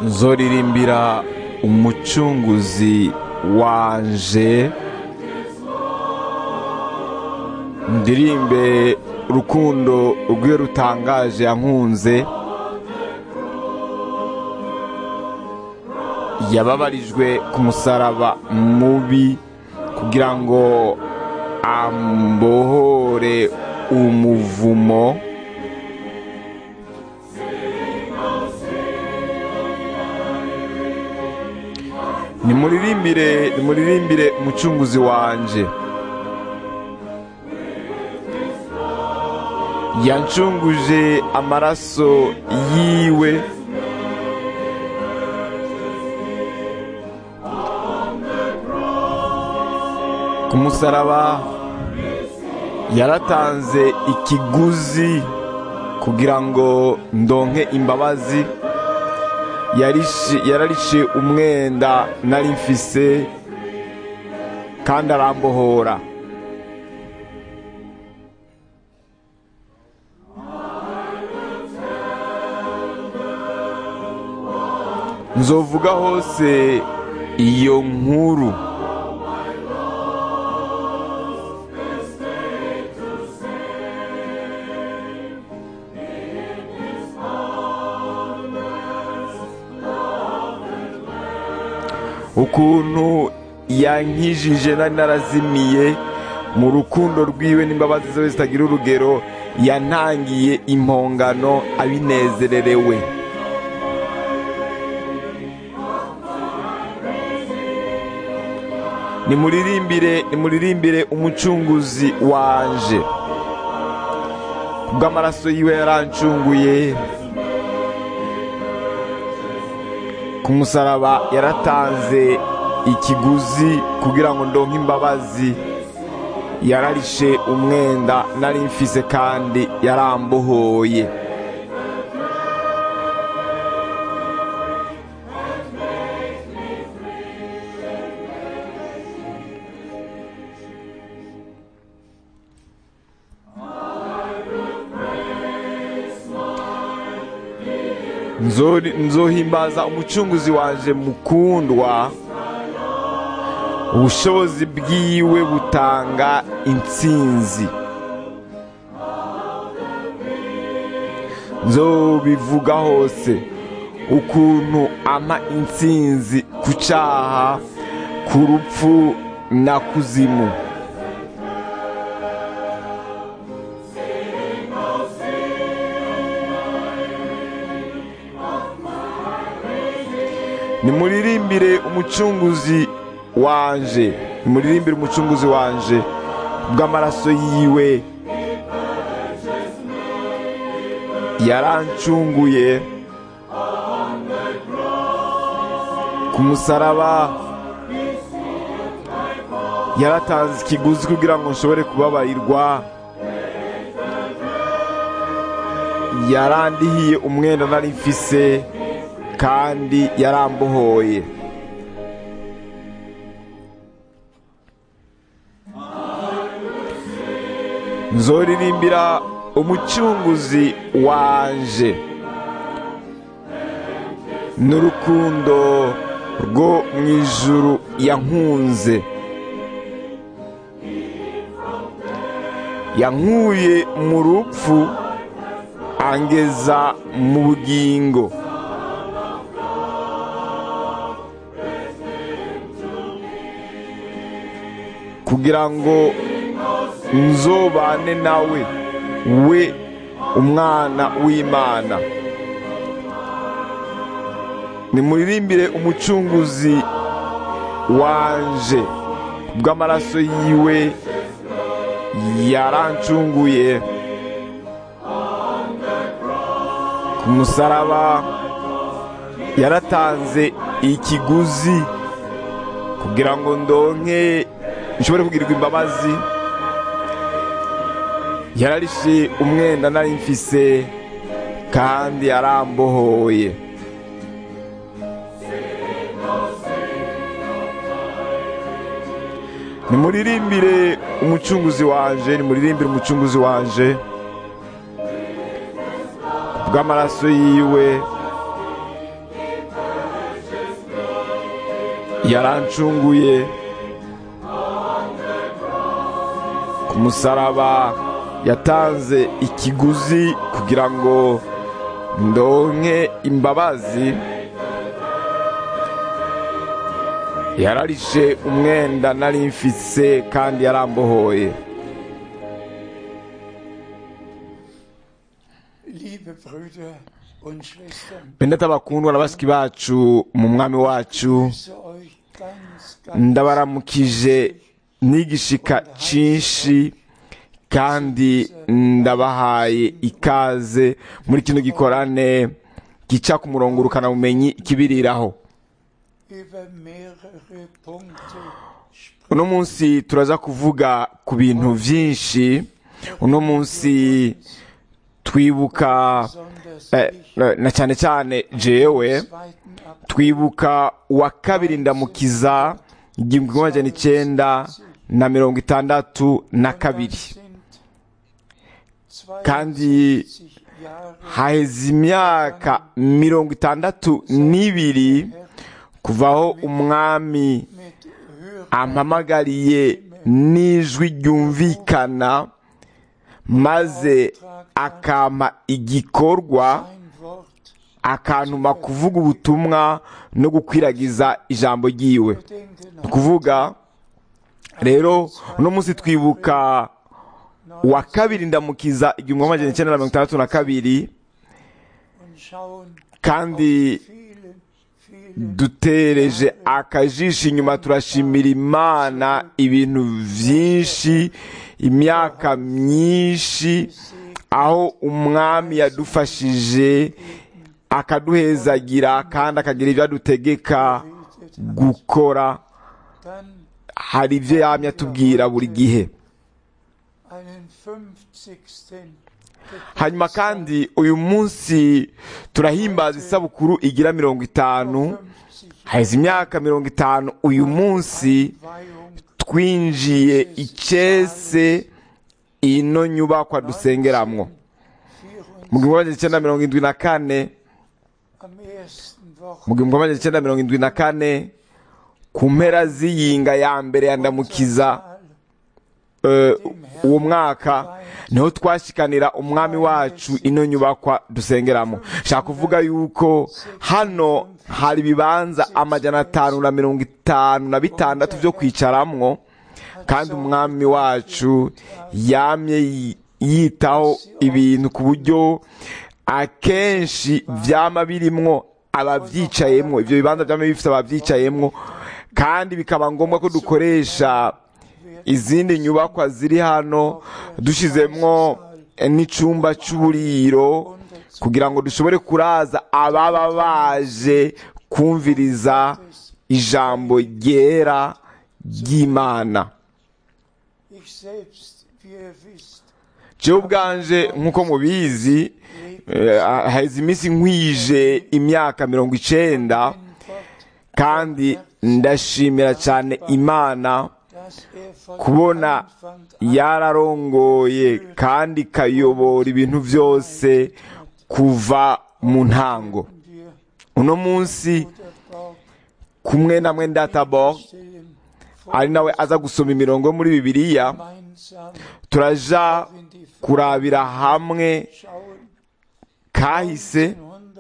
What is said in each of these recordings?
nzoririmbira umucunguzi wanje ndirimbe urukundo rwiwe rutangaje yankunze yababarijwe ku musaraba mubi kugira ngo ambohore umuvumo nimuririmbire nimuririmbire umucunguzi wanje yancunguje amaraso yiwe ku musaraba yaratanze ikiguzi kugira ngo ndonke imbabazi yararishe umwenda nari mfise kandi arambohora nzovuga hose iyo nkuru ukuntu yankijije nari narazimiye mu rukundo rwiwe n'imbabazi zawe zitagira urugero yantangiye impongano abinezererewe nimuririmbire nimuririmbire umucunguzi wanje kubw'amaraso yiwe yarancunguye ku musaraba yaratanze ikiguzi kugira ngo ndonke imbabazi yararishe umwenda nari mfise kandi yarambohoye nzohimbaza umucunguzi wanje mukundwa ubushobozi bwiwe butanga intsinzi nzobivuga hose ukuntu ama intsinzi ku cyaha ku rupfu na kuzimu nimuririmbire umucunguzi wanje nimuririmbire umucunguzi wanje bw'amaraso yiwe yarancunguye ku musaraba yaratanze ikiguzi kugira ngo nshobore kubabarirwa yarandihiye umwenda nari mfise kandi yarambohoye nzoririmbira umucunguzi wanje n'urukundo rwo mu ijuru yankunze yankuye mu rupfu angeza mu bugingo kugira ngo nzobane nawe we umwana w'imana nimuririmbire umucunguzi wanje bw'amaraso yiwe yarancunguye ku musaraba yaratanze ikiguzi kugira ngo ndonke nshobore kugirirwa imbabazi yararishe umwenda nari mfise kandi yarambohoye nimuririmbire umucunguzi wanje nimuririmbire umucunguzi wanje bw'amaraso yiwe yarancunguye ku musaraba yatanze ikiguzi kugira ngo ndonke imbabazi yararishe umwenda nari mfise kandi yarambohoye Liebe Brüder und Schwestern, bene abakundwa na bashiki bacu mu mwami wacu ich grüße euch ganz, ganz ndabaramukije n'igishika cyinshi kandi ndabahaye ikaze muri kino gikorane gica ku murongo urukanabumenyi kibiriraho über mehrere Punkte sprechen. uno munsi turaza kuvuga ku bintu byinshi uno munsi twibuka Besonders eh, ich na cyane cyane jewe am 2. April twibuka uwa kabiri ndamukiza igihumbi kimwe magana icyenda na mirongo itandatu na kabiri sind Kandi 62 Jahre haheze imyaka mirongo itandatu n'ibiri kuvaho umwami mit Hörer ampamagariye n'ijwi ryumvikana maze akampa igikorwa ein Wort akantuma kuvuga ubutumwa no gukwiragiza ijambo ryiwe denken ni ukuvuga rero uno munsi twibuka uwa kabiri ndamukiza igihumbi magana icyenda na mirongo itandatu na kabiri und schauen kandi vielen, vielen dutereje akajisho inyuma turashimira imana ibintu byinshi imyaka myinshi aho umwami yadufashije akaduhezagira kandi akagira ibyo adutegeka gukora dann hari ibyo yamye atubwira buri gihe einen 50. hanyuma kandi uyu munsi turahimbaza isabukuru igira mirongo itanu 50 haheze imyaka mirongo itanu uyu munsi Weihung twinjiye icyese ino nyubakwa dusengeramwo 24 mu gihumbi magana icyenda mirongo indwi na kane am ersten Wochen mu gihumbi magana icyenda mirongo indwi na kane ku mpera z'iyinga ya mbere ya ndamukiza eh, uwo mwaka niho twashikanira umwami wacu ino nyubakwa dusengeramo nshaka kuvuga yuko hano hari ibibanza amajana atanu na mirongo itanu na bitandatu byo kwicaramwo kandi umwami wacu yamye yi- yitaho ibintu ku buryo akenshi byama birimwo ababyicayemwo ibyo bibanza byama bifite ababyicayemwo kandi bikaba ngombwa ko dukoresha izindi nyubakwa ziri hano dushizemwo n'icumba c'uburiro kugira ngo dushobore kuraza ababa baje kumviriza ijambo ryera ry'imana ich selbst, wie ihr wisst, jewe ubwanje nk'uko mubizi eh, haheze iminsi nkwije imyaka mirongo icenda ein Wort, kandi ndashimira cyane imana das er von kubona Anfang an yararongoye kandi ikayobora ibintu byose kuva mu ntango wir uno munsi oder Bauch kumwe na mwenda tabor stellen ari nawe aza gusoma imirongo yo muri bibiliya gemeinsam turaja in die kurabira hamwe Schauen kahise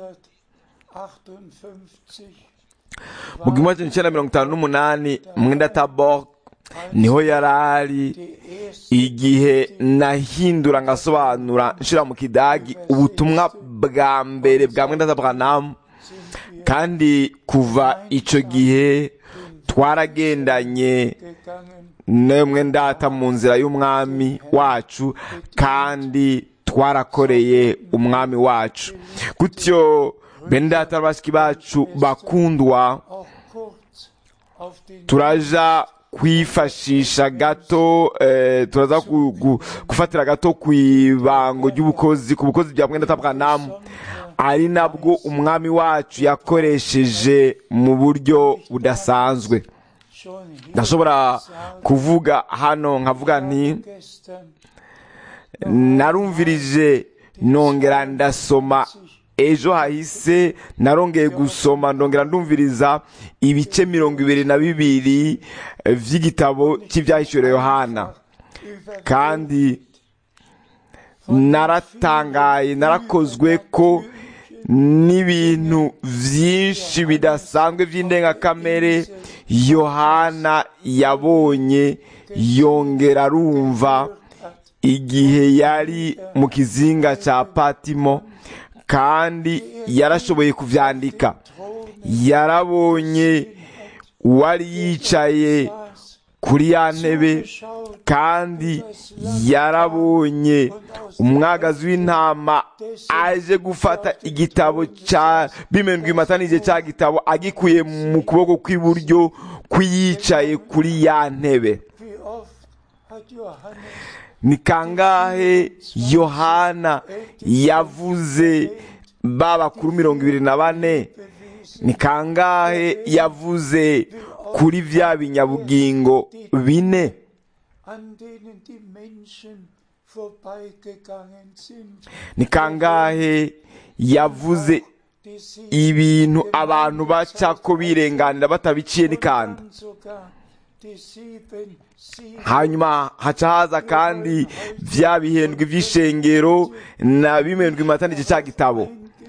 1958 mu gihumbi magana cyenda mirongo itanu n'umunani mwenda tabor niho yari ari die erste igihe nahindura ngasobanura nshira mu kidagi ubutumwa bwa mbere bwa mwenda tabranam kandi kuva ico gihe twaragendanye gegangen nemwe ndata mu nzira y'umwami wacu kandi twarakoreye umwami wacu gutyo bene data bashiki bacu bakundwa auch kurz auf den turaja kwifashisha gato eh, turaza ku- ku- gufatira gato ku ibango ry'ubukozi ku bukozi bya mwenda tabwanamu ari nabwo umwami wacu yakoresheje mu buryo budasanzwe schon hier ndashobora kuvuga hano nkavuga nti gestern narumvirije nongera ndasoma ejo hahise narongeye gusoma ndongera ndumviriza ibice mirongo ibiri na bibiri eh, vy'igitabo cy'ivyahishuriwe yohana kandi naratangaye narakozwe ko n'ibintu vyinshi bidasanzwe vy'indengakamere yohana yabonye yongera arumva igihe yari mu kizinga ca patimo kandi yarashoboye kuvyandika yarabonye uwari yicaye kuri ya ntebe kandi yarabonye umwagazi w'intama aje gufata igitabo ca bimendwa imatanije ca gitabo agikuye mu kuboko kw'iburyo kw'iyicaye kuri ya ntebe Wie oft hat Johannes ni kangahe yohana yavuze ba bakuru mirongo ibiri na bane ni kangahe yavuze kuri vya binyabugingo bine an denen die Menschen vorbeigegangen sind, ni kangahe yavuze die sie ibintu abantu bacako birenganira batabiciye n'ikanda dann sogar die sieben Siege hanyuma haca haza kandi vya bihendwe vy'ishengero na bimendwa imatanije ca gitabo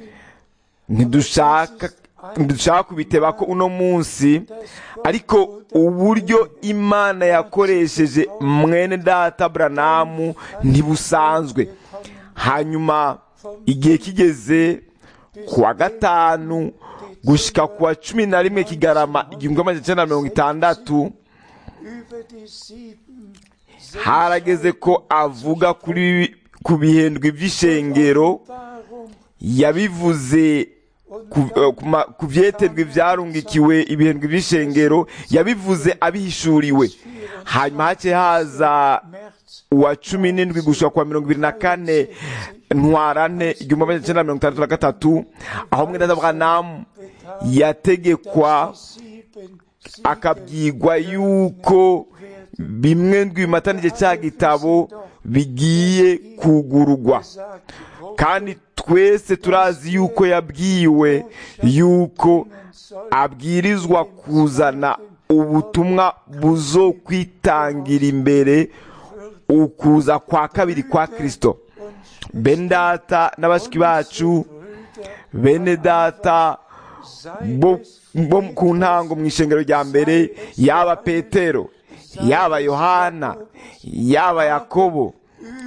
ntidushaka ntidushaka kubiteba ko uno munsi ariko uburyo imana yakoresheje mwene data buranamu ntibusanzwe hanyuma igihe kigeze ku wa gatanu gushika ku wa cumi na rimwe kigarama igihumbi amajana icenda na mirongo itandatu über die sieben harageze ko avuga kuri ku bihendwe vy'ishengero Warum yabivuze ku- eh, ku ma- ku vyeterwe vyarungikiwe ibihendwe vy'ishengero yabivuze abihishuriwe hanyuma hace haza März uwa cumi n'indwi gushika kwa mirongo ibiri na kane ntwarante igihumbi amajana icenda na mirongo itandatu na gatatu aho mwene Aburahamu yategekwa sieben Siege akabwirwa yuko bimwe ndwimatanije cya gitabo bigiye kugurugwa gesagt, wo kandi twese turazi yuko yabwiwe yuko abwirizwa kuzana ubutumwa buzo kwitangira imbere ukuza kwa kabiri kwa kristo bene data n'abashiki bacu bene data bo bo ku ntango mu ishengero rya mbere yaba petero yaba yohana yaba yakobo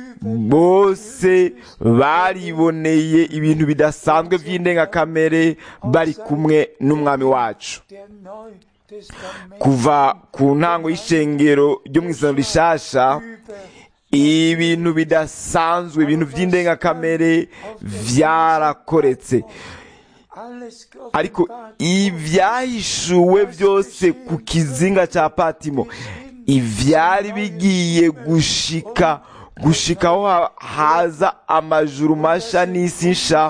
bose bariboneye ibintu bidasanzwe by'indengakamere bari kumwe n'umwami wacu der Neutestament kuva ku ntango y'ishengero ryo mu isano rishasha über ibintu bidasanzwe ibintu by'indengakamere byarakoretse alles ariko geoffenbart ibyahishuwe byose ku kizinga cya patimo ivyari bigiye gushika gushika aho ha- haza amajuru masha n'isi nsha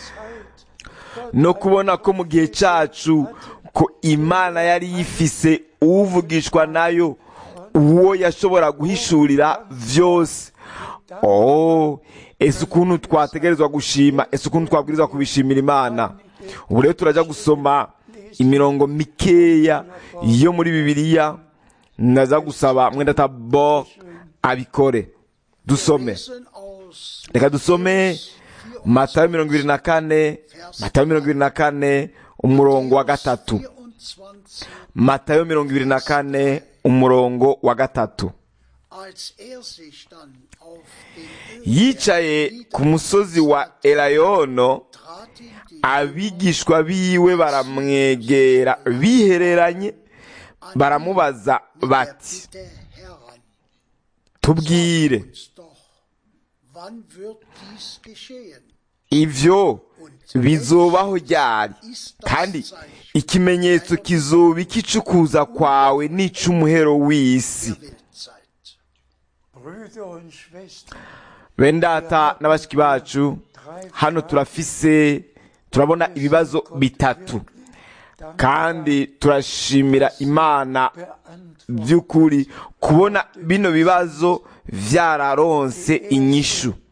no kubona ko mu gihe cacu ko imana yari yifise uvugishwa nayo uwo yashobora guhishurira vyose oh ese ukuntu twategerezwa gushima ese ukuntu twabwirizwa kubishimira imana ubu rero turaja gusoma imirongo mikeya yo muri bibiliya naza gusaba mwenda tabo abikore dusome lesen aus reka dusome matayo mirongo ibiri na kane matayo mirongo ibiri na kane umurongo wa gatatu 24, matayo mirongo ibiri na kane umurongo wa gatatu als er sich dann auf den yicaye ku musozi wa elayono traten die abigishwa biwe baramwegera bihereranye baramubaza bati Bitte heran, tubwire uns doch, wann wird dies geschehen? ivyo bizobaho ryari kandi ikimenyetso kizoba ikicukuza kwawe n'ic'umuhero w'isi Der Weltzeit. Brüder und Schwestern, bene data n'abashiki bacu hano turafise turabona ibibazo bitatu kandi turashimira imana beantwortet by'ukuri kubona bino bibazo vyararonse inyishu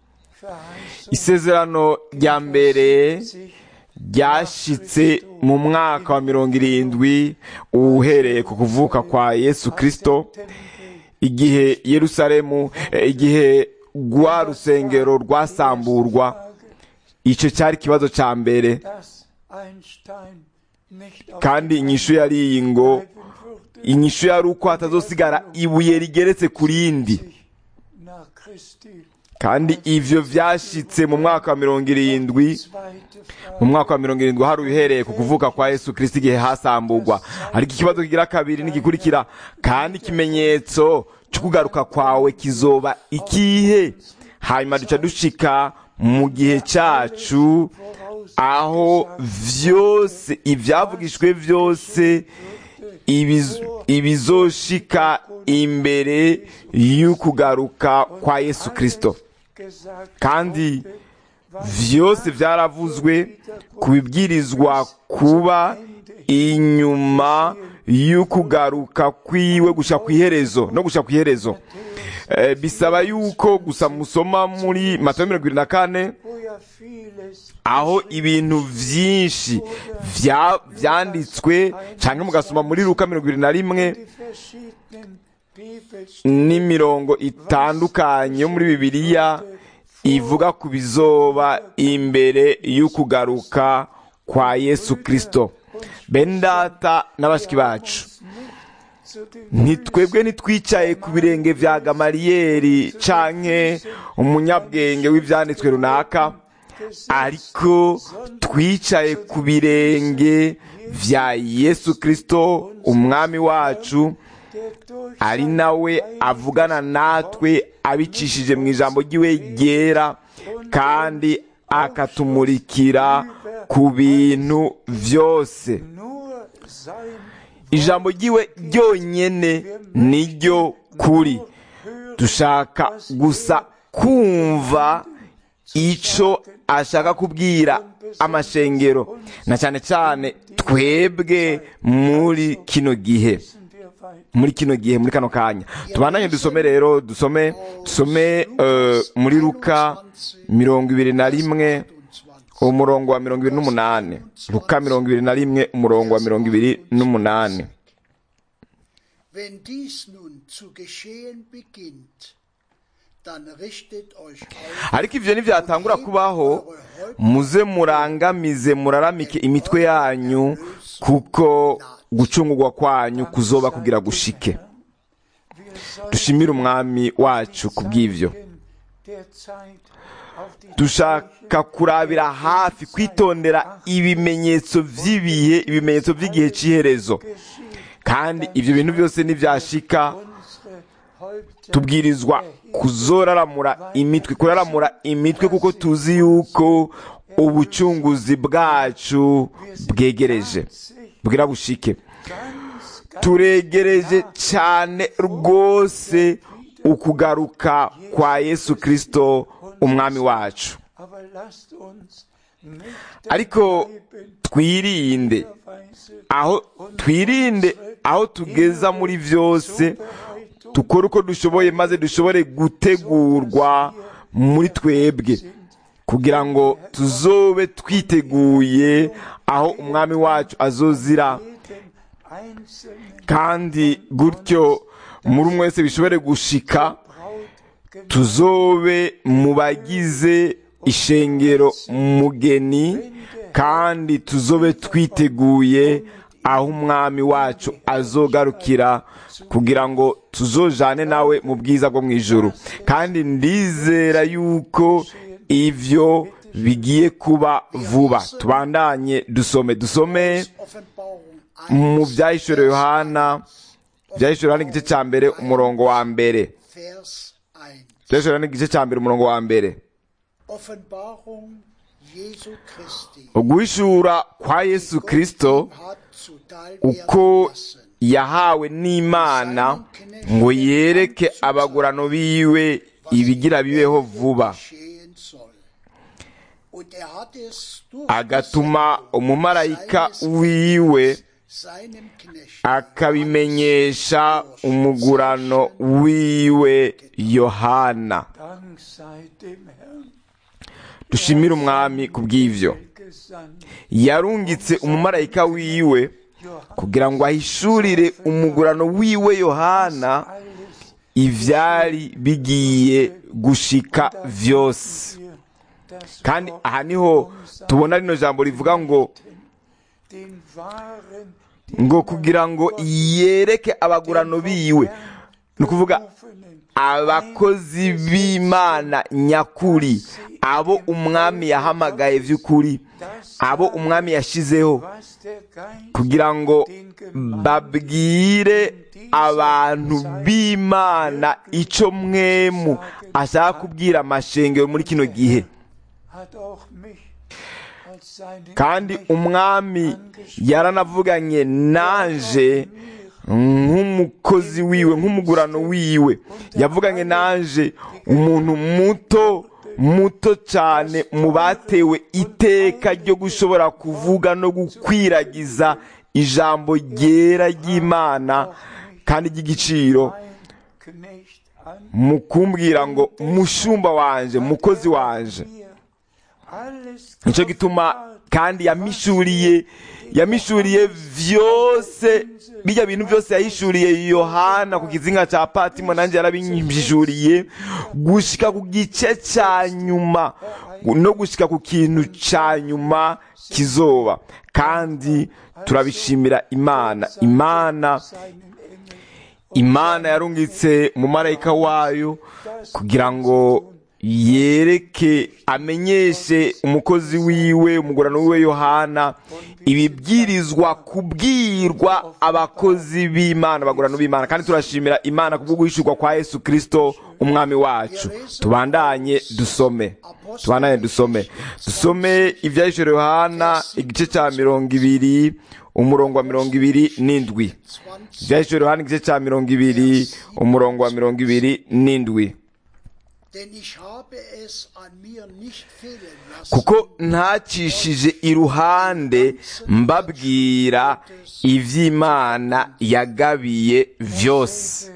Verheißung isezerano rya mbere sich ryashitse mu mwaka wa mirongo irindwi uhereye ku kuvuka kwa yesu kirisito igihe yerusalemu eh, igihe rwa rusengero rwasamburwa icyo cyari ikibazo cya mbere dass ein Stein nicht auf kandi inyishu yari iyi ngo bleiben würde, inyishu yari uko hatazosigara ibuye rigeretse ku rindi sich nach Christi kandi ivyo vyashitse mu mwaka wa mirongo irindwi zweite mu Frage mwaka wa mirongo irindwi hari uhereye ku kuvuka kwa yesu kirisito igihe hasamburwa ariko ikibazo kigira kabiri n'igikurikira kandi ikimenyetso cyo kugaruka kwawe kizoba ikihe hanyuma duca dushika mu gihe cyacu aho vyose ivyavugishwe vyose ibiz- ibizoshika imbere y'ukugaruka kwa yesu kirisito gesagt kandi vyose vyaravuzwe ku bibwirizwa kuba inyuma y'ukugaruka kwiwe gusha kw'iherezo no gusha kw'iherezo Eh, bisaba yuko gusa musoma muri matayo mirongo ibiri na kane wo ja vieles aho ibintu vyinshi vya- vyanditswe canke mugasoma muri luka mirongo ibiri na rimwe die verschiedenen Bibels n'imirongo itandukanye yo muri bibiliya ivuga ku bizoba imbere y'ukugaruka kwa yesu kirisito bene data n'abashiki bacu zu den ntitwebwe ntitwicaye ku birenge vya gamariyeri canke umunyabwenge w'ivyanditswe runaka ariko twicaye ku birenge vya yesu kirisito umwami wacu der durch ari nawe avugana natwe abicishije mu ijambo ry'iwe ryera kandi akatumurikira ku bintu vyose nur sein ijambo ry'iwe ryonyene niryo kuri dushaka gusa kumva ico ashaka kubwira amashengero na cyane cyane twebwe muri kino gihe wissen wir weit muri kino gihe muri kano kanya tubandanye dusome rero dusome dusome eh, muri luka mirongo ibiri na rimwe umurongo wa mirongo ibiri n'umunani luka mirongo ibiri na rimwe umurongo wa mirongo ibiri n'umunani Wenn dies nun zu geschehen beginnt, dann richtet euch auf ariko ivyo nivyatangura kubaho muze murangamize muraramike imitwe yanyu kuko gucungurwa kwanyu kuzoba kugira gushike wir sollen dushimire umwami wacu kubw'ivyo der Zeit auf die dushaka kurabira hafi kwitondera ibimenyetso vy'ibihe ibimenyetso vy'igihe c'iherezo kandi ivyo bintu byose nivyashika unsere Häupter tubwirizwa kuzoraramura imitwe kuraramura imitwe kuko tuzi yuko ubucunguzi bwacu bwegereje bwira bushike ganz, ganz turegereje cyane rwose ukugaruka kwa yesu kirisito umwami wacu aber lasst uns nicht ariko bleiben twirinde Weise aho twirinde aho tugeza muri byose dukore uko dushoboye maze dushobore gutegurwa muri twebwe kugira ngo tuzobe twiteguye aho umwami wacu azozira jeden einzelnen kandi gutyo muri umwe wese bishobore gushika Braut tuzobe mu bagize ishengero mugeni kandi tuzobe twiteguye aho umwami wacu azogarukira kugira ngo tuzojane nawe mu bwiza bwo mu ijuru kandi ndizera yuko ivyo bigiye kuba vuba tubandanye dusome dusome Offenbarung mu 1, byahishuriwe yohana byahishuriwe yohana igice cya mbere umurongo wa mbere Vers 1. byahishuriwe yohana igice cya mbere umurongo wa mbere Offenbarung Jesu Christi uguhishura kwa yesu kirisito hat zuteil uko werden lassen. yahawe n'imana ngo yereke abagurano biwe ibigira bibeho vuba geschehen soll. Und er hat es durch agatuma Versendung umumarayika seines wiwe seinem Knecht akabimenyesha umugurano wiwe yohana Dank sei dem Herrn. dushimire umwami ku bw'ivyo gesandt. yarungitse umumarayika wiwe kugira ngo ahishurire umugurano wiwe yohana Alles ivyari bigiye gushika vyose wir das kandi Wort aha niho tubona rino jambo rivuga ngo den wahren, ngo kugira ngo yereke abagurano biwe ni ukuvuga Berufenen, abakozi b'imana nyakuri abo umwami yahamagaye vy'ukuri abo umwami yashizeho was der Geist kugira ngo babwire abantu b'imana ico mwemu ashaka kubwira amashengero muri kino gihe hat auch mich als seinen kandi Knecht umwami yaranavuganye nanje nk'umukozi wiwe nk'umugurano wiwe yavuganye nanje umuntu muto muto cyane mu batewe iteka ryo gushobora kuvuga no gukwiragiza ijambo ryera ry'imana kandi ry'igiciro mein Knecht an mu kumbwira ngo mushumba wanje mukozi wanje mir alles nicyo gituma kandi yamishuriye yamishuriye vyose bijya bintu byose yahishuriye yohana ku kizinga cya patimo nanjye yarabinyishuriye gushika ku gice cya nyuma no gushika ku kintu cya nyuma kizoba kandi turabishimira imana imana seinen Engel imana yarungitse umumarayika wayo kugira ngo yereke amenyeshe umukozi wiwe umugurano wiwe yohana ibibwirizwa kubwirwa abakozi b'imana abagurano b'imana kandi turashimira imana kubwo guhishurwa kwa yesu kirisito umwami wacu tubandanye dusome tubandanye dusome dusome ibyahishuriwe yohana igice cya mirongo ibiri umurongo wa mirongo ibiri n'indwi 20 ibyahishuriwe yohana igice cya mirongo ibiri umurongo wa mirongo ibiri n'indwi Denn ich habe es an mir nicht fehlen lassen, kuko ntacishije iruhande mbabwira iby'imana yagabiye vyose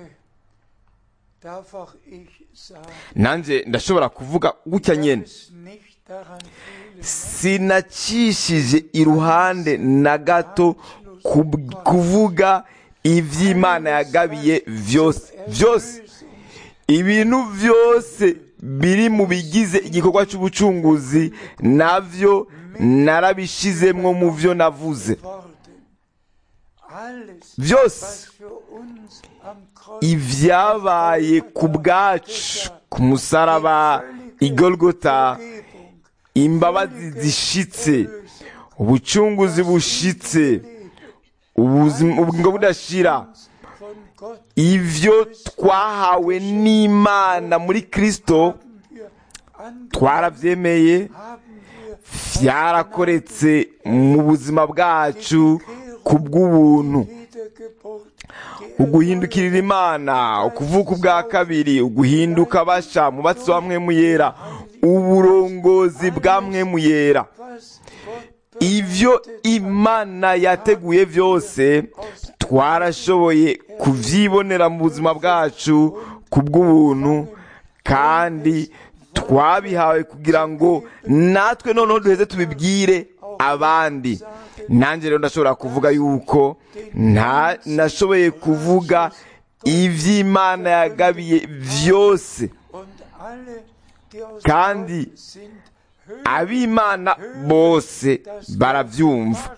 darf auch ich sagen, nanjye ndashobora kuvuga gutya nyene es nicht daran fehlen, sinacishije iruhande na gato kub- kuvuga iby'imana yagabiye vyose vyose ibintu byose biri mu bigize igikorwa cy'ubucunguzi navyo narabishizemwo mu vyo navuze Worten. Alles, Vyose. was für uns am Kreuz ibyabaye ku bwacu ku musaraba igolgota Vergebung, imbabazi zishitse ubucunguzi bushitse ubuzima ubugingo budashira von Gott ivyo twahawe n'imana muri kristo haben wir angenommen, twaravyemeye haben wir vyarakoretse mu buzima bwacu ku bw'ubuntu Wiedergeburt, die uguhindukirira imana ukuvuka ubwa kabiri uguhinduka basha mu batsi wa mwemu yera uburongozi bwa mwemu yera was Gott ivyo imana yateguye vyose twarashoboye kuvyibonera mu buzima bwacu ku bw'ubuntu kandi twabihawe kugira ngo natwe noneho duheze tubibwire abandi nanjye rero ndashobora kuvuga yuko nta nashoboye kuvuga ivy'imana yagabiye vyose und alle, die aus Kandi Gott sind, ab'imana bose baravyumva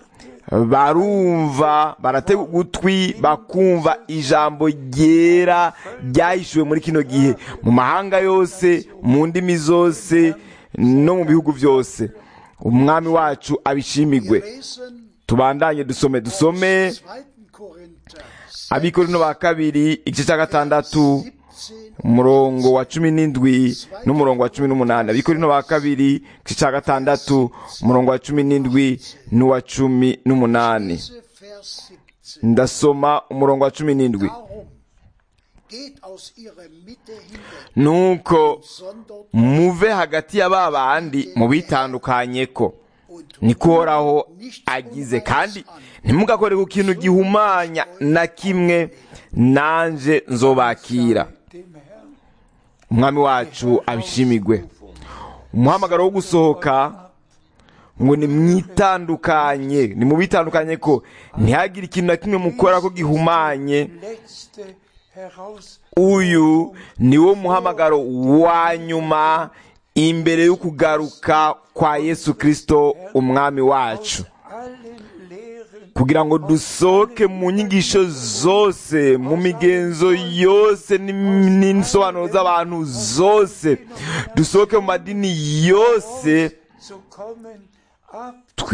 barumva baratega ugutwi bakumva ijambo ryera ryahishuwe muri kino gihe mu mahanga yose mu ndimi zose no mu bihugu byose umwami wacu abishimigwe lesen tubandanye dusome dusome 2. Korinther abikorino ba kabiri igice cya gatandatu 17 umurongo wa cumi n'indwi n'umurongo wa cumi n'umunani abikorino ba kabiri igice cya gatandatu umurongo wa cumi n'indwi n'uwa cumi n'umunani Lese Vers 17. ndasoma umurongo wa cumi n'indwi Darum geht aus ihrer Mitte hinweg, nuko sondert muve hagati ya ba bandi mubitandukanye ko und niko uhoraho agize kandi ntimugakore ku kintu gihumanya na kimwe nanje nzobakira dem Herrn umwami wacu abishimigwe umuhamagaro wo gusohoka ngo ni mwitandukanye ni mu bitandukanye ko ntihagire ikintu na kimwe mukora ko gihumanye letzte heraus uyu ni wo muhamagaro wa nyuma imbere yo kugaruka kwa yesu kirisito umwami wacu allen Lehren kugira ngo dusohoke mu nyigisho zose mu migenzo yose n'im- n'insobanuro z'abantu zose dusohoke mu madini yose zu kommen, ab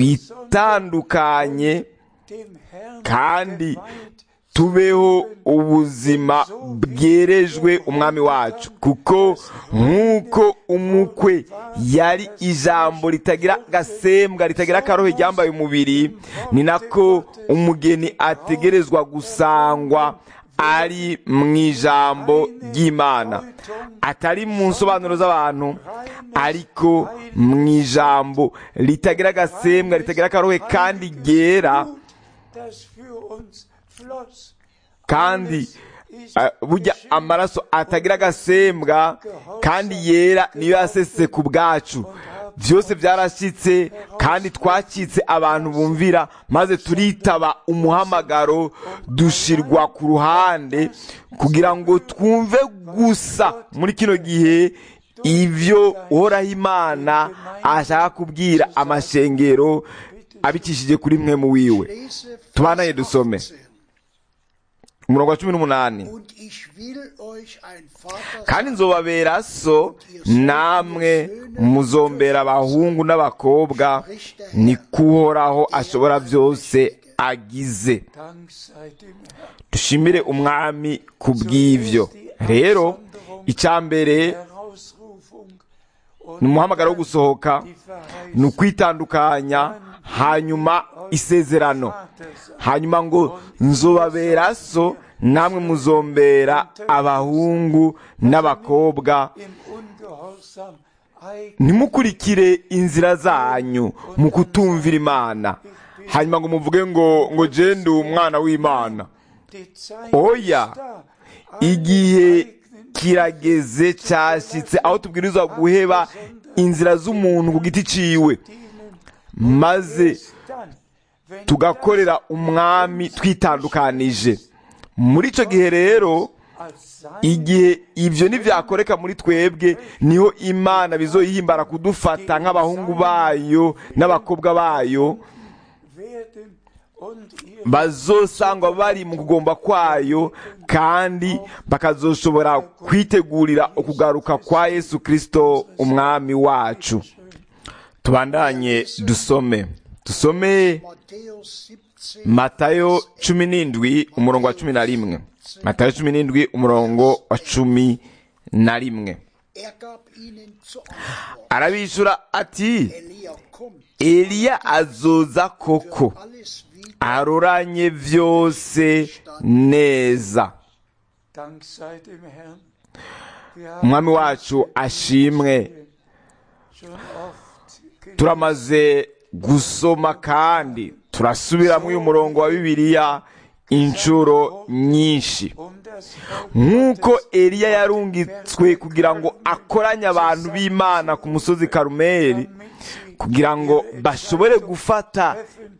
twitandukanye dem Herrn kandi geweiht, tubeho ubuzima bwerejwe umwami wacu kuko nk'uko umukwe yari ijambo ritagira agasembwa ritagira akarohe ryambaye umubiri ni nako umugeni ategerezwa gusangwa ari mu ijambo ry'imana atari mu nsobanuro z'abantu ariko mu ijambo ritagira agasembwa ritagira akarohe kandi ryera das für uns floss. kandi eh, burya amaraso atagira agasembwa kandi yera niyo yasese ku bwacu byose byarashyitse kandi twacitse abantu bumvira maze turitaba umuhamagaro dushirwa ku ruhande kugira ngo twumve gusa muri kino gihe ibyo uhoraho imana ashaka kubwira amashengero abicishije kuri mwe mu wiwe Lese Vers Tubanaye dusome. 18. umurongo wa cumi n'umunani Und ich will euch ein Vater kandi nzobabera so namwe muzombera abahungu n'abakobwa ni kuhoraho ashobora byose agize Dank sei dem Herrn. dushimire umwami ku bw'ibyo rero icya mbere Herausrufung und ni umuhamagaro wo gusohoka die Verheißung ni ukwitandukanya hanyuma isezerano hanyuma ngo nzobabera so namwe muzombera abahungu n'abakobwa im Ungehorsam eigen ntimukurikire inzira zanyu mu kutumvira imana hanyuma ngo muvuge ngo ngo jende umwana w'imana die Zeit oya ist da. igihe kirageze cyashyitse aho tubwirizwa guheba inzira z'umuntu ku giti ciwe maze Dann, wenn tugakorera umwami twitandukanije muri icyo gihe rero als sein igihe ibyo ntibyakoreka muri twebwe niho imana bizoyihimbara kudufata nk'abahungu bayo n'abakobwa bayo werden und ihr bazosangwa bari mu kugomba kwayo kandi bakazoshobora kwitegurira ukugaruka kwa yesu kirisito umwami wacu tubandanye dusome dusome Matthäus 17, matayo cumi n'indwi umurongo wa cumi na rimwe matayo cumi n'indwi umurongo wa cumi na rimwe er gab ihnen zur Antwort, arabishyura ati Elia kommt, eliya azoza koko alles wieder aroranye byose neza Dank sei dem Herrn. Wir haben umwami wacu ashimwe schon oft gelesen, turamaze gusoma kandi turasubiramo uyu murongo wa bibiliya inshuro nyinshi um das Volk nk'uko eliya yarungitswe kugira ngo akoranye abantu b'imana ku musozi karumeli damit sie kugira ngo bashobore gufata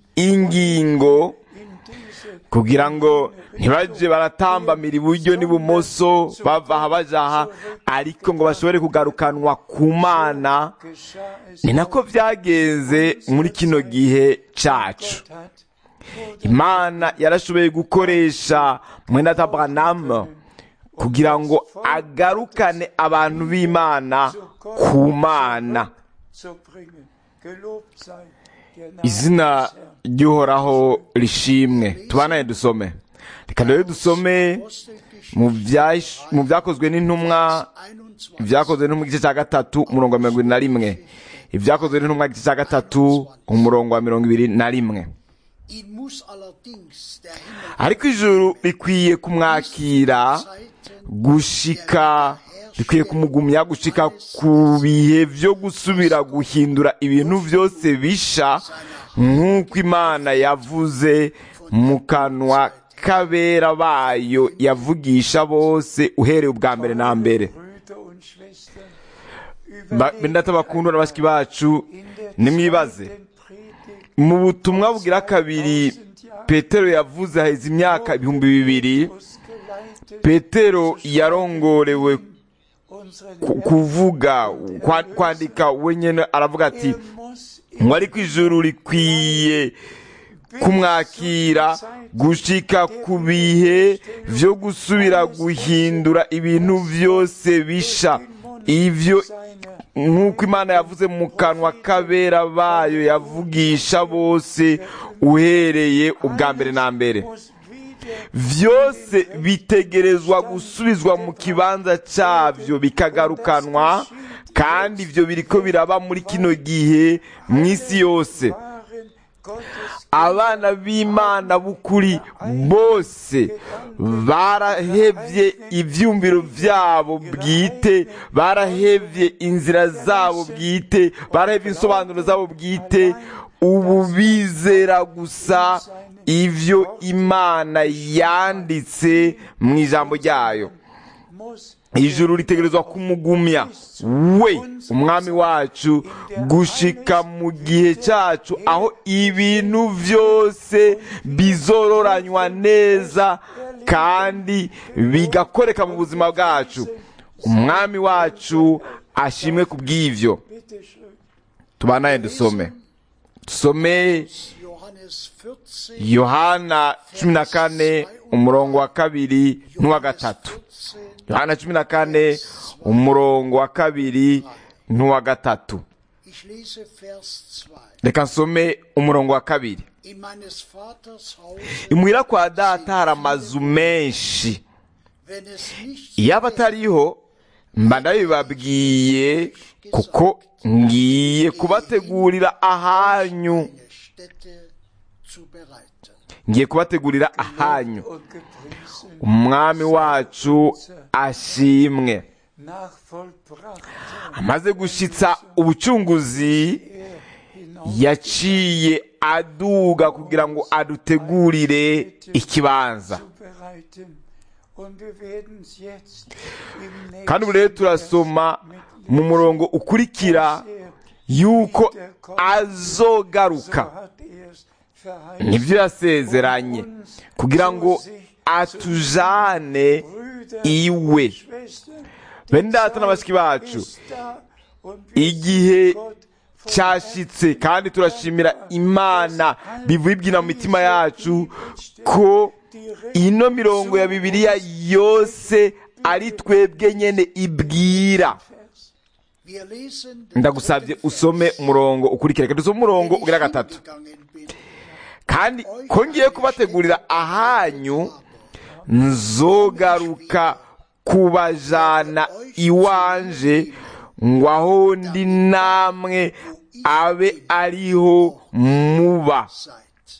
ingingo in diese kugira ngo ntibajye baratambamira iburyo n'ibumoso bava aha baja aha ariko ngo bashobore kugarukanwa ku mana geschah es ni nako byagenze muri kino gihe cyacu Gott hat imana yarashoboye gukoresha mwenda tabanamu kugira ngo agarukane abantu b'imana ku mana zu bringen. Gelobt sei der Name izina des Herrn. ry'uhoraho rishimwe tubanaye dusome reka rero dusome mu byash- mu byakozwe n'intumwa 21. ibyakozwe no mu gice cya gatatu umurongo wa mirongo irindwi na rimwe ibyakozwe n'intumwa igice cya gatatu umurongo wa mirongo ibiri na rimwe Ihn muss allerdings der Himmel ariko ijuru rikwiye kumwakira Zeiten gushika bikwiye kumugumya gushika ku bihe byo gusubira guhindura ibintu byose bisha nk'uko imana yavuze mu kanwa k'abera bayo yavugisha bose uhereye ubwa mbere na mbere Brüder und Schwestern, Ba- bene data bakundwa na bashiki bacu nimwibaze mu butumwa bugira kabiri petero yavuze haheze imyaka ibihumbi bibiri petero yarongorewe ku- kuvuga kwa- kwandika wenyine aravuga ati mwari ku ijuru rikwiye kumwakira gushika ku bihe vyo gusubira guhindura ibintu vyose bisha ivyo nk'uko imana yavuze mu kanwa k'abera bayo yavugisha bose uhereye ubwa mbere na mbere vyose bitegerezwa gusubizwa mu kibanza cyabyo bikagarukanwa kandi ivyo biriko biraba muri kino gihe mu isi yose abana b'imana b'ukuri bose barahevye ivyumviro vyabo bwite barahevye inzira zabo bwite barahevye insobanuro zabo bwite ubu bizera gusa ivyo imana yanditse mu ijambo ryayo ijuru ritegerezwa kumugumya we umwami wacu gushika mu gihe cyacu aho ibintu byose bizororanywa neza kandi bigakoreka mu buzima bwacu umwami wacu ashimwe ku bw'ivyo tubanaye dusome dusome Johannes 14, yohana cumi na kane umurongo wa kabiri n'uwa gatatu 14, yohana cumi na kane umurongo wa kabiri n'uwa gatatu ich lese Vers 2. reka nsome umurongo wa kabiri In meines Vaters Haus, imuhira kwa data hari amazu menshi wenn es nicht iyo aba atariho mba ndabibabwiye kuko ngiye kubategurira ahanyu eine Stätte zu bereiten. ngiye kubategurira ahanyu und gepriesen umwami wacu ashimwe nach vollbrachter amaze gushitsa ubucunguzi er hinaus yaciye aduga kugira ngo adutegurire ikibanza zu bereiten. Und wir werden es jetzt im kandi ubu rero nächsten turasoma Vers mu murongo ukurikira mit er yuko so azogaruka hat er es verheißen. nibyo yasezeranye kugira ngo atujane Brüder iwe und Schwestern, bene data na bashiki bacu ist da und wir igihe sind Gott von cyashitse kandi turashimira imana bivuye ibyina mu mitima yacu ko ino mirongo ya bibiliya yose ari twebwe nyene ibwira Wir lesen den ndagusabye dritten usome Vers. umurongo ukurikira reka dusome umurongo Wenn ich ugira gatatu hingegangen bin, kandi ko ngiye kubategurira ahanyu nzogaruka kubajana iwanje ngo aho ndi namwe abe ariho muba seid.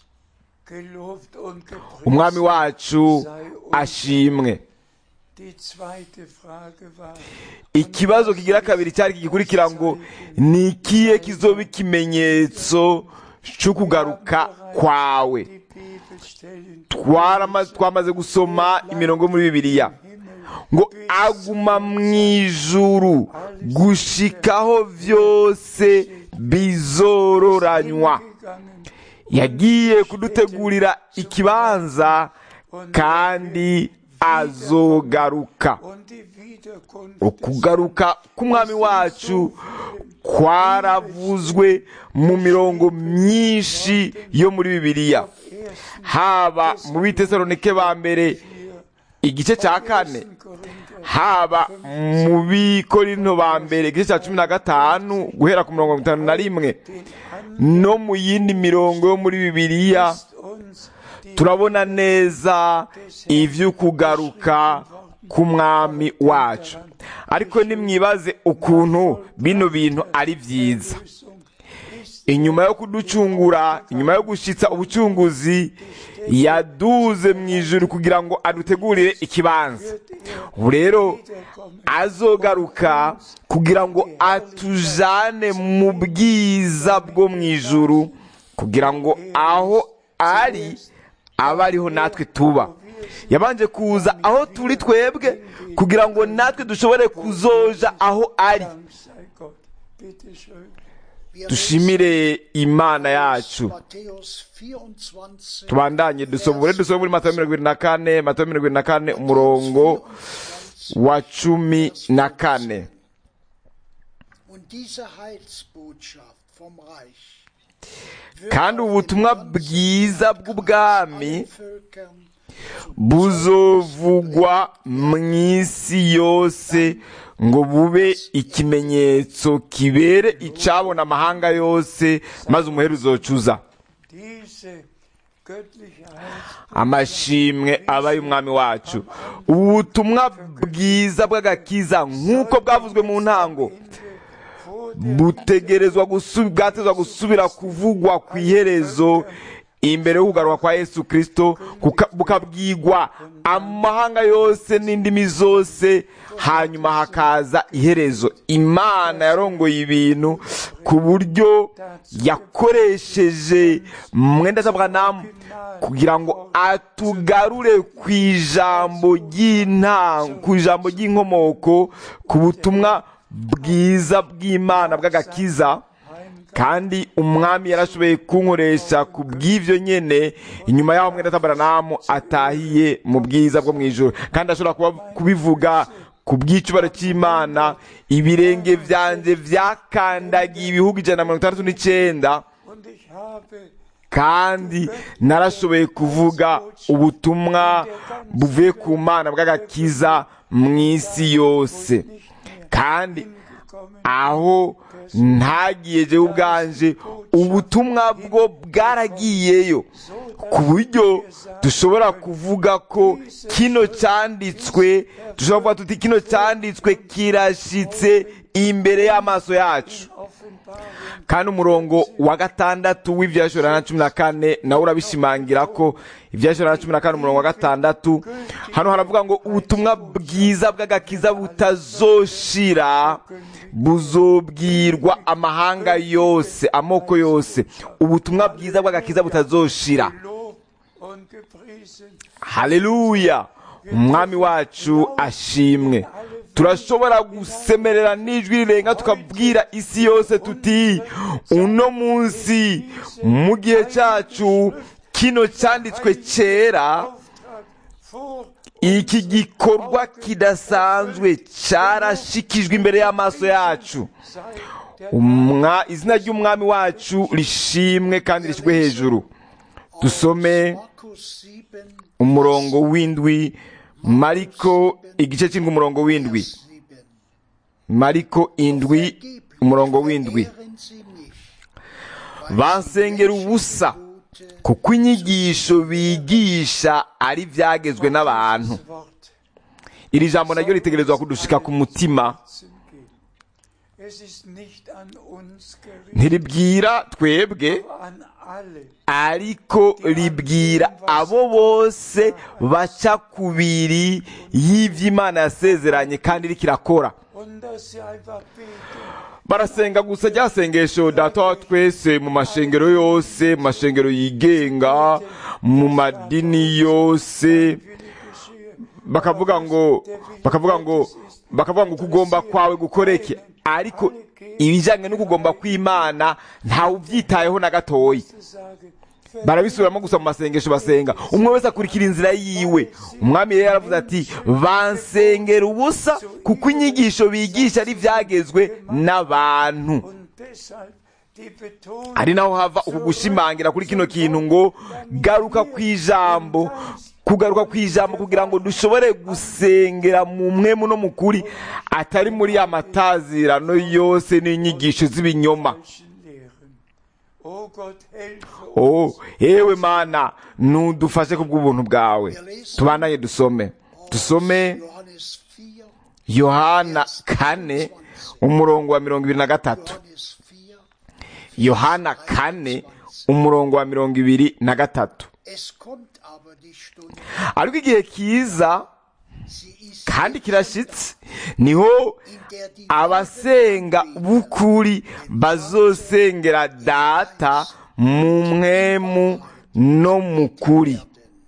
gelobt und gepriesen umwami wacu sei uns. ashimwe Die zweite Frage war, ikibazo kigira kabiri cyari kigikurikira ngo ni ikihe kizoba ikimenyetso cyo kugaruka kwawe die Bibelstellen Twarama- twamaze gusoma imirongo yo muri bibiliya ngo aguma mu ijuru gushikaho byose bizororanywa gegangen yagiye kudutegurira ikibanza kandi azogaruka und die Wiederkunft ukugaruka k'umwami wacu kwaravuzwe mu mirongo myinshi yo muri bibiliya haba mu bitesalonike ba mbere igice cya kane haba mu bikorinto ba mbere igice cya cumi na gatanu guhera ku mirongo itanu na rimwe no mu yindi mirongo yo muri bibiliya uns die turabona neza ivy'ukugaruka k'umwami wacu ariko nimwibaze ukuntu bino bintu ari vyiza Lösung ist inyuma yo kuducungura inyuma yo gushitsa ubucunguzi yaduze mu ijuru kugira ngo adutegurire ikibanza ubu rero azogaruka kugira ngo atujane mu bwiza bwo mu ijuru kugira ngo aho ari abe ariho natwe tuba yabanje kuza aho turi twebwe kugira ngo natwe dushobore kuzoja aho ari Dank sei Gott. Bitte schön. Wir dushimire imana lesen yacu Matthäus 24, tubandanye dusoma ubure dusoma muri matayo mirongo irindwi na kane matayo mirongo irindwi na kane umurongo wa cumi na kane Und diese Heilsbotschaft vom Reich kandi ubutumwa bwiza bw'ubwami allen Völkern buzovugwa mu isi yose ngo bube ikimenyetso kibere icabona amahanga yose maze umuheru uzocuza Diese göttliche Heilsbotschaft amashimwe aba y'umwami wacu ubu butumwa bwiza bw'agakiza nk'uko bwavuzwe mu ntango vor butegerezwa gusu- bwatezwa gusubira kuvugwa ku iherezo imbere y'ukugaruka kwa yesu kirisito kuka- bukabwigwa amahanga yose n'indimi zose hanyuma hakaza iherezo imana yarongoye ibintu ku buryo yakoresheje mwenda tabwanamu kugira ngo atugarure ku ijambo ry'intango ku ijambo ry'inkomoko ku butumwa bwiza bw'imana bw'agakiza kandi umwami yarashoboye kunkoresha ku bw'ibyo nyene inyuma y'aho mwenda tabaranamu atahiye mu bwiza bwo mu ijoro kandi ashobora kuba- kubivuga ku bw'icubaro cy'imana ibirenge byanjye byakandagiye ibihugu ijana na mirongo itandatu n'icyenda und ich habe kandi narashoboye kuvuga ubutumwa buvuye ku mana bw'agakiza mu isi yose kandi gekommen aho ntagiye jewe ubwanje ubutumwa bwo bwaragiyeyo ku buryo dushobora kuvuga ko kino cyanditswe dushobora kuvuga tuti kino cyanditswe kirashitse imbere y'amaso yacu Offenbarung kandi umurongo wa gatandatu w'ibyashora na cumi na kane nawe urabishimangira ko ibyashora na cumi na kane umurongo wa gatandatu hano haravuga ngo ubutumwa bwiza bw'agakiza butazoshira buzobwirwa amahanga yose amoko yose ubutumwa bwiza bw'agakiza butazoshira Lob und gepriesen. haleluya umwami wacu ashimwe turashobora gusemerera n'ijwi rirenga tukabwira isi yose tuti uno munsi mu gihe cyacu kino cyanditswe cyera Auftrag vor iki gikorwa kidasanzwe cyarashikijwe imbere y'amaso yacu sei der Umwa- izina ry'umwami wacu rishimwe kandi rishyirwe hejuru dusome Markus 7, umurongo w'indwi mariko igice cy'indwi umurongo w'indwi 7. mariko indwi umurongo w'indwi Verehren Sie mich, weil bansengera ubusa Gute kuko inyigisho bigisha ari ibyagezwe n'abantu Wort iri jambo naryo ritegerezwa kudushika ku mutima zum Gehen. Es ist nicht an uns gerichtet, ntiribwira twebwe aber an alle, ariko ribwira abo bose baca kubiri y'ibyo imana yasezeranye kandi iriko irakora und dass sie einfach beten. barasenga gusa rya sengesho data wa twese mu mashengero yose mu mashengero yigenga mu madini yose Wille geschehe. bakavuga ngo bakavuga ngo bakavuga ngo kugomba kwawe gukoreke ariko ibijyanye no kugomba kw'imana ntawe ubyitayeho na gatoya Zu sagen, barabisubiramo gusa mu masengesho basenga umwe wese akurikira inzira yiwe umwami rero yaravuze ati bansengera ubusa kuko inyigisho bigisha ari ibyagezwe n'abantu und deshalb die Betonung ari naho hava uku gushimangira kuri kino kintu ngo garuka ku ijambo kugaruka ku ijambo kugira ngo dushobore gusengera mu mwemu no mu kuri atari muri ya matazirano yose n'inyigisho z'ibinyoma falschen Lehren. Oh Gott, helfe uns. oh yewe mana nudufashe ku bw'ubuntu bwawe tubandanye dusome dusome Johannes 4, yohana kane umurongo wa mirongo ibiri na gatatu Johannes 4. yohana kane umurongo wa mirongo ibiri na gatatu Es kommt aber die Stunde, ariko igihe kiza sie ist kandi kirashitse niho in der die abasenga b'ukuri bazosengera data mu mwemu no mu kuri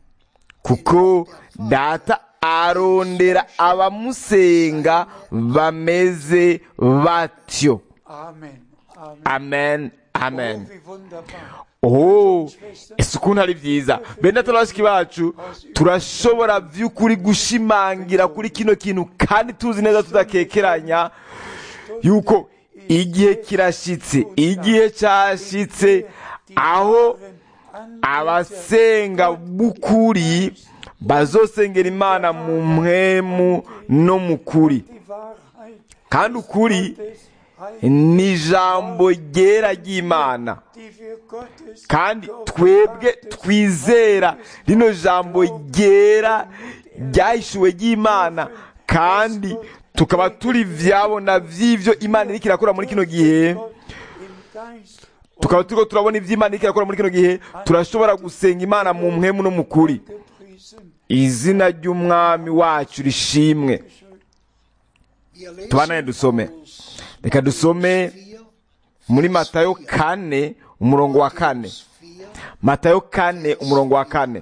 kuko data arondera abamusenga bameze batyo Amen. Amen. amen amen Oh, wie wunderbar. oh ese ukuntu ari byiza bene turabashiki bacu turashobora by'ukuri gushimangira kuri kino kintu kandi tuzi neza tudakekeranya yuko igihe kirashyitse igihe cyashyitse aho abasenga b'ukuri bazosengera imana mu mpwemu no mu kuri Die Wahrheit kandi ukuri des Heils, ni ijambo ryera ry'imana die wir Gottes kandi twebwe twizera rino jambo ryera ryahishuwe ry'imana kandi tukaba turi vyabona vy'ivyo imana iriko irakora muri kino gihe Gott im Geist tukaba turiko turabona ivyo imana iriko irakora muri kino gihe turashobora gusenga imana mu mpwemu no mu kuri gepriesen. izina ry'umwami wacu rishimwe Wir lesen Tubanaye dusome. aus reka dusome 4, muri matayo kane umurongo wa kane 4. matayo kane umurongo wa kane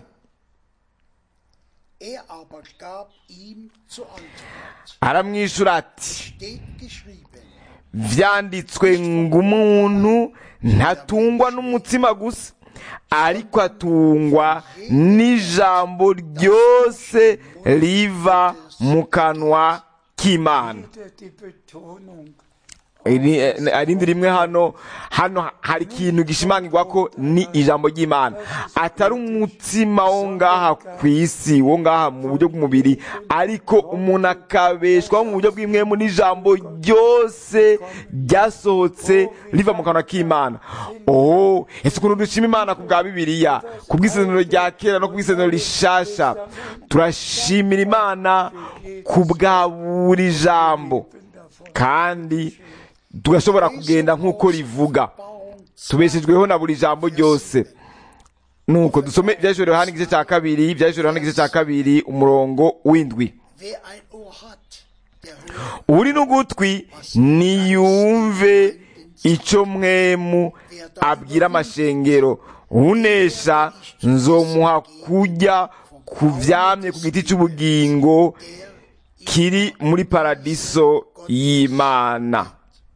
Er aber gab ihm zur Antwort, aramwishyura ati steht geschrieben, vyanditswe ngo umuntu ntatungwa n'umutima gusa ariko atungwa n'ijambo ryose riva mu kanwa k'imana Wieder die Betonung. Iri- eh, arindi rimwe hano hano hari ikintu gishimangirwa ko ni ijambo ry'imana atari umutima wo ngaha ku isi wo ngaha mu buryo bw'umubiri ariko umuntu akabeshwaho mu buryo bw'imwemu n'ijambo ryose ryasohotse riva mu kanwa k'imana oh ese ukuntu dushima imana ku bwa bibiliya ku bw'isezerano rya kera no ku bw'isezerano rishasha turashimira imana ku bwa buri jambo kandi tugashobora kugenda nk'uko rivuga Bauung tubeshejweho na buri jambo ryose nuko dusome ibyahishuriwe yohana igice cya kabiri ibyahishuriwe yohana igice cya kabiri umurongo w'indwi Wer ein Ohr hat, der hört, uri n'ugutwi niyumve icyo mwemu abwira amashengero unesha nzomuha kujya ku vyamye ku giti cy'ubugingo kiri muri paradiso y'imana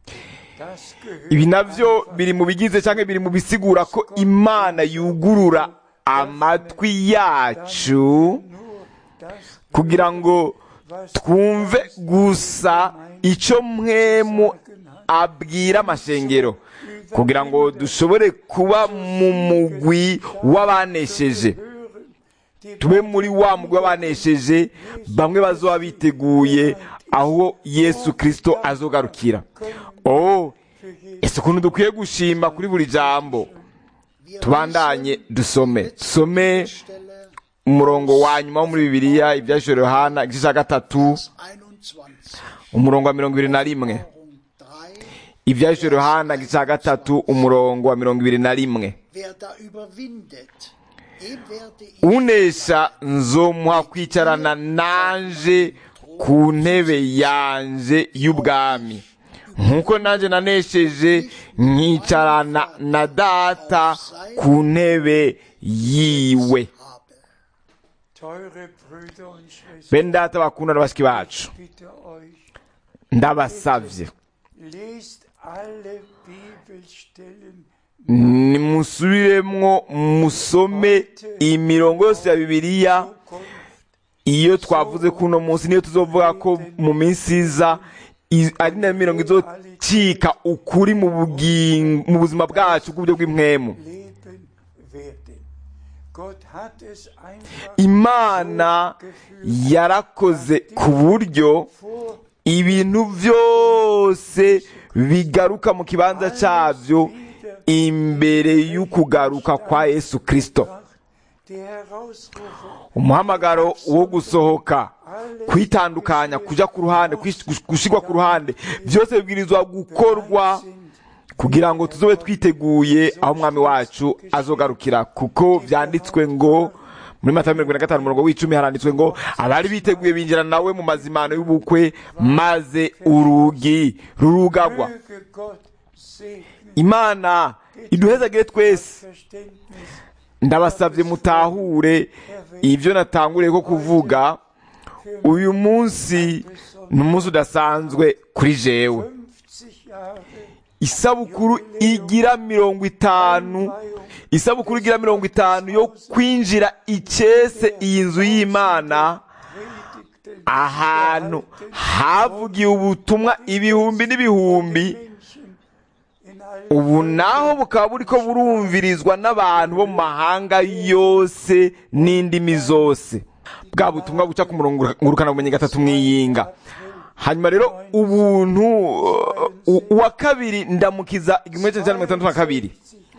Das gehört ibi navyo biri mu bigize cyangwa biri mu bisigura ko imana yugurura amatwi yacu nur das, kugira ngo twumve gusa icyo mwemu abwira amashengero kugira ngo dushobore kuba mu mugwi w'abanesheje hören, die tube muri wa mugwi w'abanesheje bamwe bazoba biteguye aho yesu kirisito azogarukira oh ese ukuntu dukwiye gushima kuri buri jambo wir tubandanye dusome dusome Stelle umurongo wa nyuma wo muri bibiliya ibyahishuriwe yohana igice cya gatatu 21, umurongo wa mirongo ibiri na rimwe Offenbarung 3, ibyahishuriwe yohana igice cya gatatu umurongo wa mirongo ibiri na rimwe wer da überwindet, dem werde ich unesha nzomuha kwicarana nanje ku ntebe yanje y'ubwami nk'uko nanjye nanesheje nkicarana na data ku ntebe yiwe habe. teure Brüder und Schwestern, bene data bakunda na bashiki bacu bitte euch, ndabasavye lest alle Bibelstellen nimusubiremwo musome imirongo yose ya bibiliya Zukunft iyo twavuze ko uno munsi niyo tuzovuga ko mu minsi iza i- ari nayo mirongo izocika ukuri mu bugingo mu buzima bwacu bw'uburyo bw'impwemu leben werden. Gott hat es einfach imana yarakoze ku buryo vor ibintu byose bigaruka mu kibanza cyabyo imbere y'ukugaruka kwa yesu kirisito die Herausrufung umuhamagaro wo gusohoka kwitandukanya kuja ku ruhande kwish- gushigwa ku ruhande byose bibwirizwa gukorwa sind, kugira ngo tuzobe twiteguye aho umwami wacu azogarukira kuko vyanditswe ngo muri matayo mirongo ine na gatanu umurongo w'icumi haranditswe ngo abari biteguye binjira nawe mu mazimano y'ubukwe maze urugi rurugagwa möge Gott segnen imana iduhezagire twese Verständnis ndabasabye mutahure ibyo natanguriye ko kuvuga uyu munsi ni umunsi udasanzwe kuri jewe 50 Jahre isabukuru igira mirongo itanu isabukuru igira mirongo itanu yo kwinjira icese iyi nzu y'imana predigten ahantu havugiye ubutumwa ibihumbi n'ibihumbi Menschen in allen ubu naho bukaba buriko burumvirizwa n'abantu bo mu mahanga yose n'indimi zose bwa butumwa buca ku murongo ngurukana bumenyi gatatu mwiyinga hanyuma rero ubuntu uh, uwa kabiri ndamukiza igihumbi kimwe mirongo itandatu na kabiri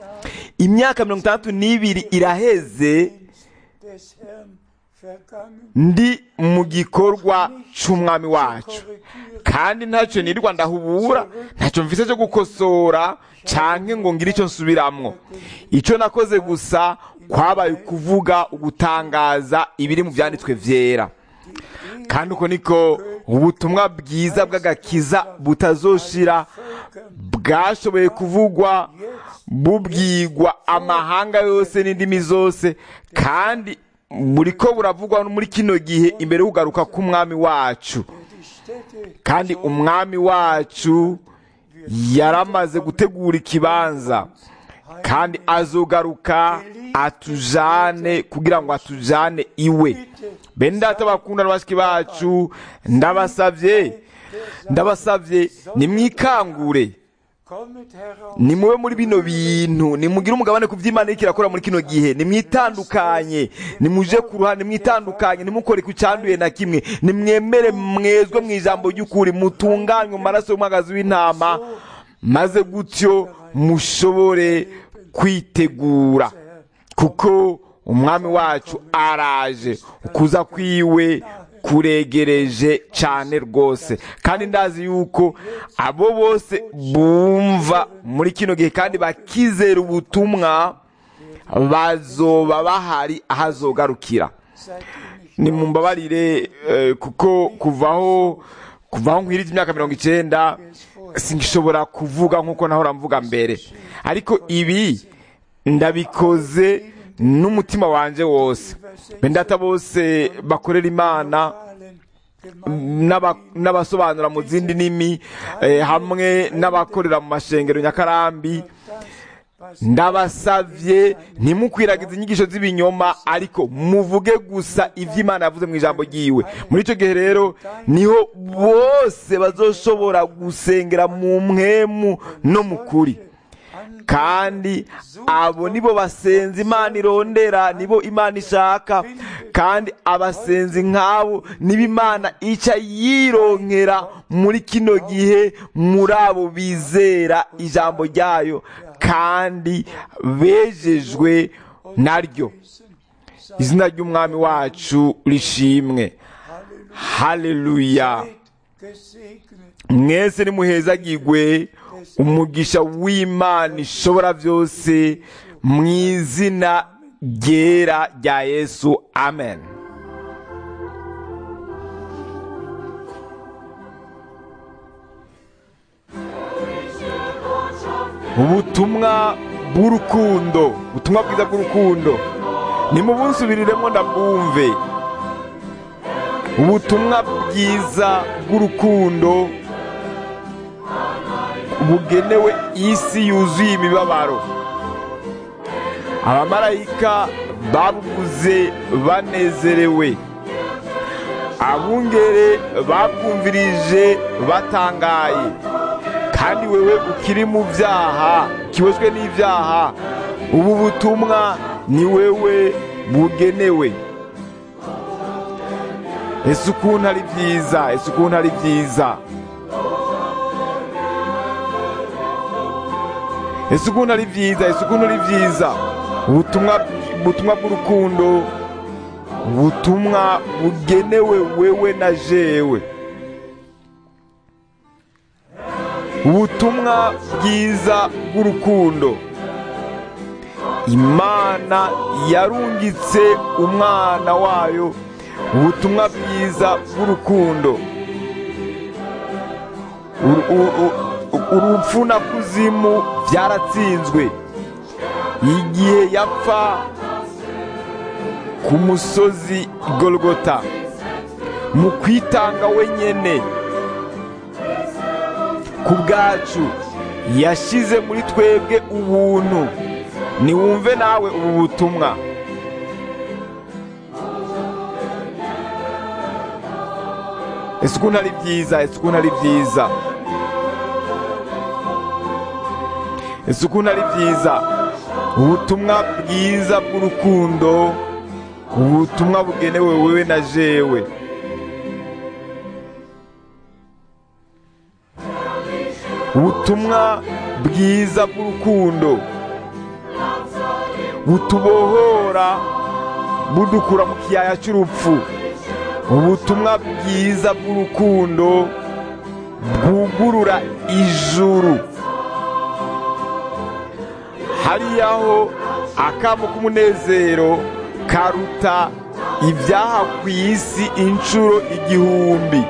imyaka mirongo itandatu n'ibiri iraheze des Herrn vergangen, ndi mu gikorwa c'umwami wacu korrigiert kandi ntacyo nirirwa ndahubura ntacyo mvise cyo gukosora canke ngo ngire icyo nsubiramwo icyo nakoze gusa kwabaye kuvuga ugutangaza ibiri mu byanditswe vyera kandi uko niko ubutumwa bwiza bw'agakiza butazoshira bwashoboye kuvugwa bubwigwa amahanga yose n'indimi zose kandi buriko buravugwa muri kino gihe imbere y'ugaruka k'umwami wacu die Städte kandi umwami wacu yaramaze gutegura ikibanza kandi azogaruka atujane kugira ngo atujane iwe bene data bakunda n'abashiki bacu ndabasavye ndabasavye nimwikangure kommet heraus nimube muri bino bintu nimugire umugabane ku vy'imana iriko irakora muri kino gihe nimwitandukanye nimuje ku ruhande nimwitandukanye nimukore ku cyanduye na kimwe nimwemere mwezwe mu ijambo ry'ukuri mutunganywe mu maraso y'umwagazi w'intama maze gutyo mushobore kwitegura kuko umwami wacu araje ukuza kwiwe kuregereje cyane rwose kandi ndazi yuko abo bose bumva muri kino gihe kandi bakizera ubutumwa bazoba bahari aho azogarukira seitdem ich nimumbabarire eh, kuko kuvaho kuvaho nkwirije imyaka mirongo icenda singishobora kuvuga nk'uko nahora mvuga mbere ariko ibi ndabikoze n'umutima wanje wose bendata bose bakorera imana allen n'aba- n'abasobanura mu zindi ndimi eh, hamwe n'abakorera mu mashengero nyakarambi ndabasavye ntimukwiragize inyigisho z'ibinyoma ariko muvuge gusa ivyo imana yavuze mu ijambo ryiwe muri ico gihe rero niho bose bazoshobora gusengera mu mpwemu no mu kuri kandi abo nibo basenzi imana irondera nibo imana ishaka kandi abasenzi nk'abo nibo imana ica yironkera muri kino gihe muri abo bizera ijambo ryayo kandi bejejwe naryo izina ry'umwami wacu rishimwe haleluya gesegnet mwese nimuhezagirwe umugisha w'imana ishobora byose mu izina ryera rya yesu amen ubutumwa bw'urukundo ubutumwa bwiza bw'urukundo nimubusubiriremo ndabwumve ubutumwa bwiza bw'urukundo bugenewe isi yuzuye imibabaro abamarayika babuvuze banezerewe abungere babwumvirije batangaye kandi wewe ukiri mu byaha kiwezwe n'ibyaha ubu butumwa ni wewe bugenewe ese ukuntu ari byiza ese ukuntu ari byiza ese ukuntu ari byiza ese ukuntu ari byiza ubutumwa ubutumwa bw'urukundo ubutumwa bugenewe wewe na jewe ubutumwa bwiza bw'urukundo imana yarungitse umwana wayo ubutumwa bwiza bw'urukundo Uru- u- u- urupfu na kuzimu byaratsinzwe igihe yapfa ku musozi golgota mu kwitanga wenyene ku bwacu yashize muri twebwe ubuntu niwumve nawe ubu butumwa ese ukuntu ari byiza ese ukuntu ari byiza ese ukuntu ari byiza ubutumwa bwiza bw'urukundo ubutumwa bugenewe wewe na jewe ubutumwa bwiza bw'urukundo butubohora budukura mu kiyaya cy'urupfu ubutumwa bwiza bw'urukundo bwugurura ijuru hariyaho akamo k'umunezero karuta ibyaha ku isi inshuro igihumbi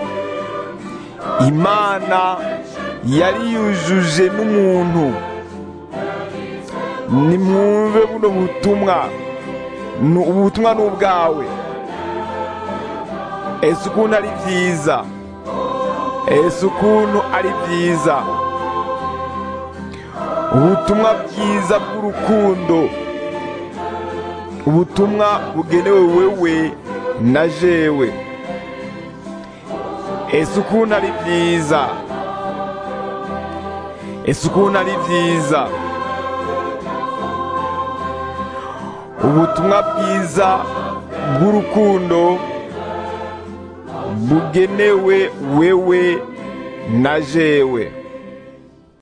imana yari yujuje n'umuntu nimwumve buno butumwa ubu butumwa ni ubwawe ese ukuntu ari byiza ese ukuntu ari byiza ubutumwa bwiza bw'urukundo ubutumwa bugenewe wewe na jewe ese ukuntu ari byiza ese ukuntu ari byiza ubutumwa bwiza bw'urukundo bugenewe wewe na jewe